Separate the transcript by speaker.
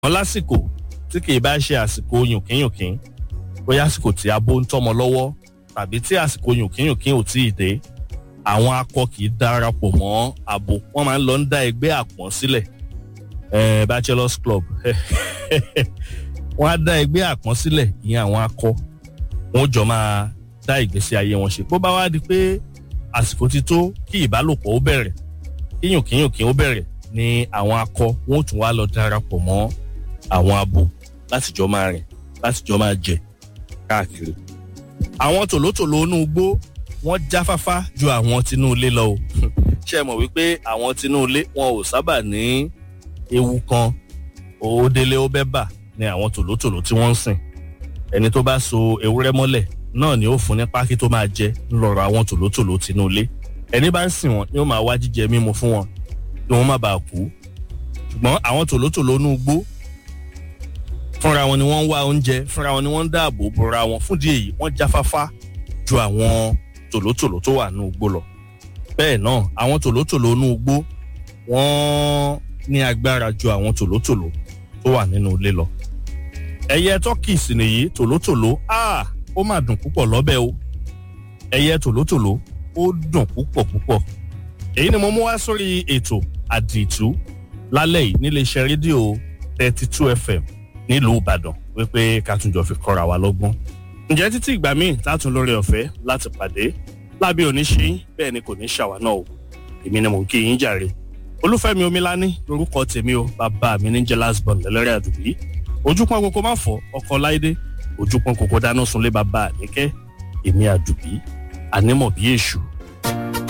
Speaker 1: wọn lásìkò tí kì í bá ṣe àsìkò yùnkínyùnkín bóyá àsìkò tí abo ń tọmọ lọ́wọ́ tàbí tí àsìkò yùnkínyùnkín ò tíì dé àwọn akọ kì í darapọ̀ mọ́ abo wọ́n máa ń lọ ń dá ẹgbẹ́ àpọ́n sílẹ̀ eh, bachelors club wọ́n á dá ẹgbẹ́ àpọ́n sílẹ̀ ìyẹn àwọn akọ wọ́n jọ máa dá ìgbésí ayé wọn ṣe bó bá wá di pé àsìkò ti tó kí ìbálòpọ̀ ó bẹ̀rẹ̀ kí yùnkínyùnkín ó bẹ̀rẹ̀ ni àwọn akọ wọn ò tún wá lọ darapọ̀ mọ́ àwọn abo láti jọ máa rìn láti jọ máa jẹ káàkiri. àwọn tòlótòló inú igbó wọ́n jáfáfá ju àwọn tinú ilé lọ o ṣé ẹ mọ̀ wípé àwọn tinú ilé wọn ò sábà ní ewu kan òódélé ó bẹ́ bà ni àwọn tòlótòló tí wọ́n ń sìn ẹni tó bá so ewúrẹ́ mọ́lẹ̀ náà ni ó fún ní pákí tó máa jẹ ńlọrọ̀ àwọn tòlótòló tinú ilé ẹni bá ń sìn wọn ni ó máa wá jíjẹ mímu fún wọn kí wọ́n má bàa kú ṣùgbọ́n àwọn tòlótòló inú igbó fúnra wọn ni wọ́n ń wá oúnjẹ fúnra wọn ni wọ́n ń dáàbò bora wọn fún díẹ̀ yìí wọ́n jáfáfá ju àwọn tòlótòló tó wà nínú igbó lọ bẹ́ẹ̀ náà àwọn tòlótòló inú igbó wọ́n ní agbára ju àwọn tòlótòló tó wà nínú ilé lọ ẹyẹ tọ́kì sì nìyí tòlótòló ah ó mà dùn púpọ̀ lọ́bẹ̀ o ẹyẹ tòlótòló ó dùn púpọ̀ púpọ̀ èyí ni mo mú wá sórí ètò àdìtú lálẹ́ yìí níléeṣẹ́ rédíò thirty two fm nílùú ìbàdàn wípé ká tún jọ fi kọ́ra wa lọ́gbọ́n. ǹjẹ́ títí ìgbà míì tátún lórí ọ̀fẹ́ láti pàdé lábẹ́ oníṣe bẹ́ẹ̀ ni kò ní ṣàwá náà o èmi ni mò ń kí yín jàre. olúfẹ́mi omilání lorúkọ tèmi o bàbá mi ní jẹ́ lásbọ̀n lẹ́lẹ́rẹ́ àdùbí ojúpọ́n kókó má fọ́ ọkọ̀ láìdé ojúpọ́n kókó dáná sunlé bàbá àníkẹ́ èmi àdùbí ànímọ̀ bí èṣù